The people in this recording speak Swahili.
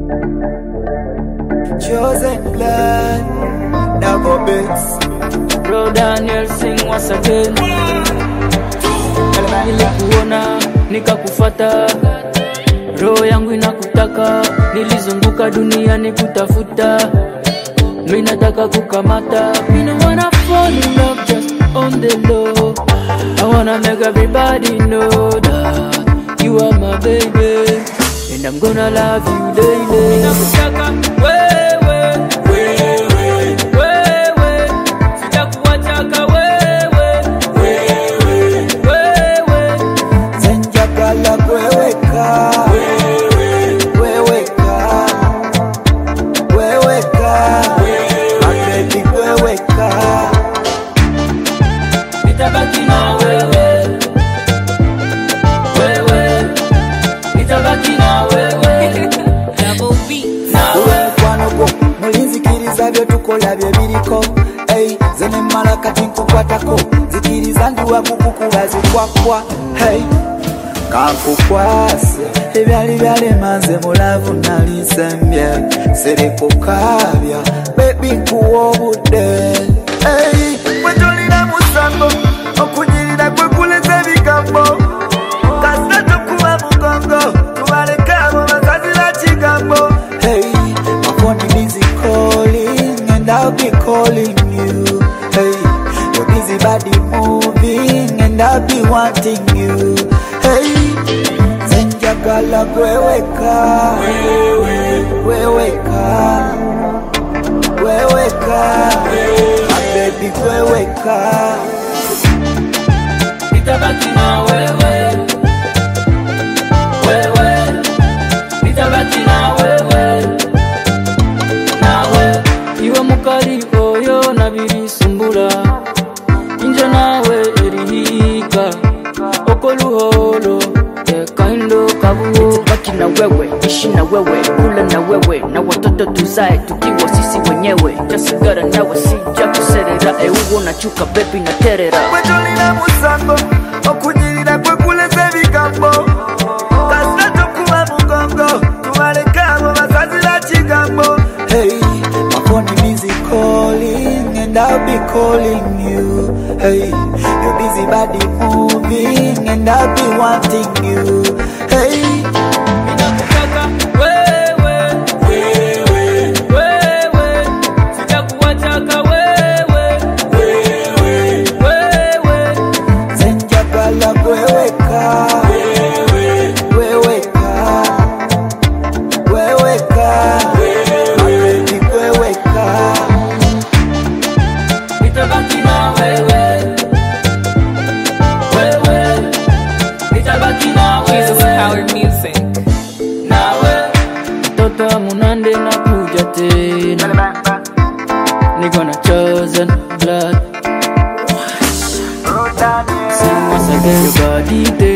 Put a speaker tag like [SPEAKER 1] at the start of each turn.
[SPEAKER 1] Chosen blood, double bits.
[SPEAKER 2] Bro Daniel sing once again. Nilikuona nikakufata, roho yangu inakutaka, nilizunguka duniani kutafuta, mi nataka kukamata, mi no wanna fall in love just on the low. I wanna make everybody know that you are my baby, and I'm gonna love you daily. Ninakutaka wewe, wewe, wewe, sijakuachaka wewe, wewe, wewe.
[SPEAKER 1] Zenjagala kweweka, kweweka, kweweka, mabebi kweweka.
[SPEAKER 2] nitabaki na wewe wewe nitabaki na wewe na
[SPEAKER 1] Uwe
[SPEAKER 2] wewe
[SPEAKER 1] mukwano gwo mulinzikiriza byo tukola bye biriko hey, ze nemmala kati nkukwatako zikiriza ndi wakukukuba zikwakwa hey. kankukwase ebyali byalema nze mulavu nali nsembye serikukabya bebi nkuwa obudde hey. bwetolina musango okunyirira kwekuleza ebigambo kasita tukuba mugongo tubaleka abo basazira kigambo hey, my phone busy calling and I'll be calling you hey, your busy body moving and I'll be wanting you hey, zenjagala kweweka kweweka kweweka my baby kweweka
[SPEAKER 2] nitabaki na wewe wewe nitabaki na wewe nawe iwe mukali oyo nabirisumbula inje nawe erihiga okoluholo ekaindo kabuo
[SPEAKER 3] baki na wewe ishi na wewe kula na wewe na watoto tuzae tukiwa sisi wenyewe jasigara nawe sija kuserera euwo nachuka bebi na terera
[SPEAKER 1] bwetolina musango okunyirira kwekuleza ebigambo kasita tokuba mugongo tubaleka abo basazira kigambo hey, my phone busy calling and I'll be calling you hey, your busy body moving and I'll be wanting you hey,
[SPEAKER 2] Ninakutaka wewe, wewe, wewe, sijakuachaka wewe, wewe, wewe,
[SPEAKER 1] zenjagala kweweka kweweka kweweka mabebi kweweka
[SPEAKER 2] nitabaki na wewe, wewe, nitabaki na
[SPEAKER 4] Jesus
[SPEAKER 2] wewe,
[SPEAKER 4] Power Music.
[SPEAKER 2] nawe mtoto munande na kuja tena, niko na chosen blood. Sing once again, your body